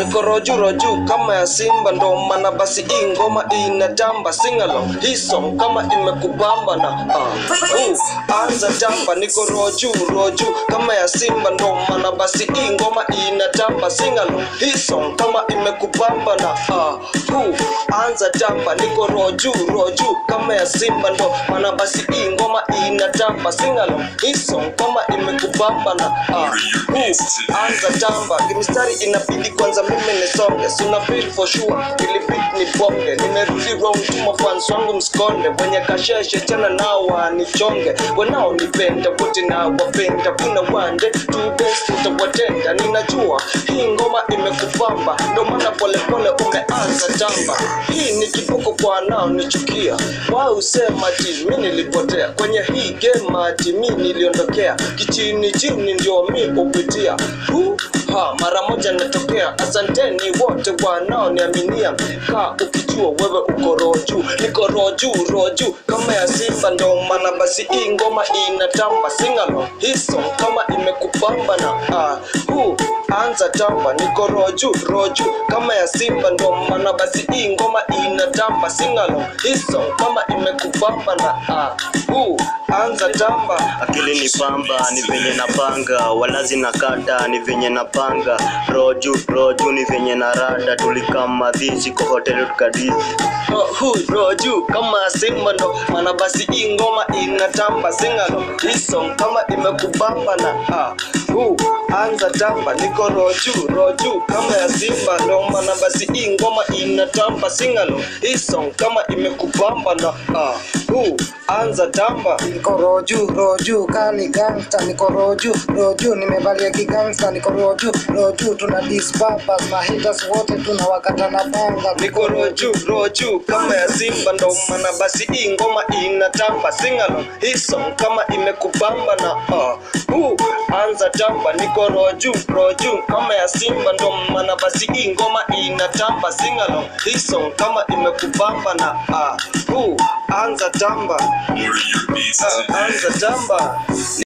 niko roju roju kama ya simba ndo maana basi hii ngoma inatamba singalo hii song kama imekubamba na uh, uh, anza tamba niko roju roju kama ya simba ndo maana basi hii ngoma inatamba singalo hii song kama imekubamba na uh, uh, anza tamba niko roju roju kama ya simba ndo maana basi hii ngoma inatamba singalo hii song kama imekubamba na uh, uh, anza tamba kimistari inabidi kwanza mimi nisonge suna feel for sure ili beat ni bonge nimerudi round tuma fans wangu mskonde wenye kasheshe tena nao wanichonge wanao nipenda wote na wapenda kuna wande tu best utawatenda ninajua hii ngoma imekupamba ndo maana polepole umeanza tamba hii ni kiboko kwa nao nichukia wao usema ti mi nilipotea kwenye hii game ati mi niliondokea kichini chini ndio mi upitia Hu, ha, mara moja natokea asanteni wote wanaoniaminia ka ukijua wewe uko roju niko roju roju kama ya simba ndo maana basi hii ngoma inatamba singalo hiso kama imekupamba na ah, hu, anza tamba niko roju roju kama ya simba ndo maana basi hii ngoma inatamba singalo hiso kama imekupamba na ah, hu, anza tamba akili ni pamba ni venye napanga walazi na kata ni venye napanga roju roju ni venye na rada tulikama dhizi kwa hoteli tukadizi hu roju kama simba ndo maana basi hii ngoma inatamba singalo hiso kama imekubamba na ah, hu anza tamba niko roju roju kama ya simba ndo maana basi hii ngoma inatamba singalo hiso kama imekubamba na ah, hu anza tamba niko roju roju kani gangsta niko roju roju nimevalia kigangsta niko roju roju tuna disbabas na haters wote tunawakata na panga niko roju roju kama ya simba ndo maana basi hii ngoma inatamba singalo hiso kama imekubamba na uh, uh, anza tamba niko roju roju kama ya simba ndo maana basi hii ngoma inatamba singalo hiso kama imekubamba na uh, uh, anza tamba uh, anza tamba